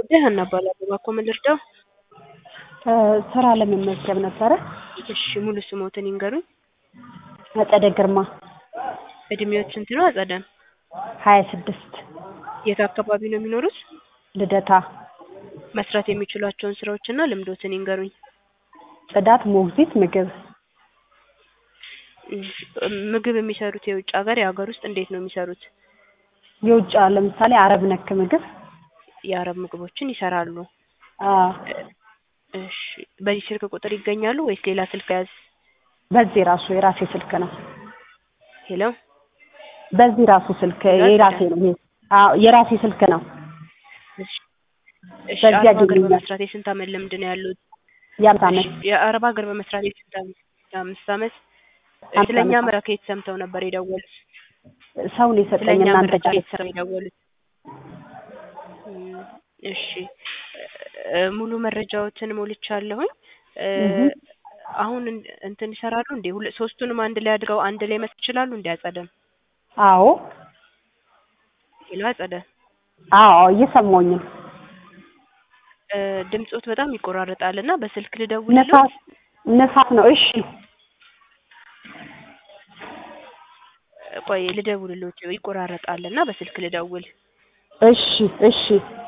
ደህና እባላለሁ። እባክዎ ምን ልርዳው? ስራ ለመመዝገብ ነበረ። እሺ ሙሉ ስሞትን ይንገሩኝ? አጸደ ግርማ እድሜዎት ስንት ነው አጸደ? ሀያ ስድስት የት አካባቢ ነው የሚኖሩት? ልደታ መስራት የሚችሏቸውን ስራዎችና ልምዶትን ይንገሩኝ? ጽዳት፣ ሞግዚት፣ ምግብ ምግብ የሚሰሩት የውጭ ሀገር የሀገር ውስጥ እንዴት ነው የሚሰሩት? የውጭ ለምሳሌ አረብ ነክ ምግብ የአረብ ምግቦችን ይሰራሉ። አዎ እሺ በዚህ ስልክ ቁጥር ይገኛሉ ወይስ ሌላ ስልክ ያዝ? በዚህ ራሱ የራሴ ስልክ ነው። ሄሎ በዚህ ራሱ ስልክ የራሴ ነው። ይሄ አዎ የራሴ ስልክ ነው። እሺ እሺ በዚህ አረብ ሀገር ያገኙኛል። በመስራት የስንት አመት ልምድ ነው ያሉት? የአምስት ዓመት እሺ የአረብ ሀገር በመስራት የስንት አመት? የአምስት አመት አምስት ስለኛ ዓመት። መረጃ ከየት ሰምተው ነበር የደወሉት? ሰው ነው የሰጠኝ ስለኛ እናንተ መረጃ ጋር ከየት ሰምተው የደወሉት? እም፣ እሺ እ፣ ሙሉ መረጃዎትን ሞልቻለሁኝ። እ፣ እህ አሁን እን- እንትን ይሰራሉ እንዴ? ሁለ ሶስቱንም አንድ ላይ አድርገው አንድ ላይ መስራት ይችላሉ እንዴ? አጸደም አዎ ሄሎ አጸደ አዎ እየሰማሁኝ ነው። እ፣ ድምጾት በጣም ይቆራረጣል እና በስልክ ልደውልልዎት? ነፋስ ነፋስ ነው። እሺ ቆይ ልደውልልዎት፣ ይቆራረጣል እና በስልክ ልደውል። እሺ እሺ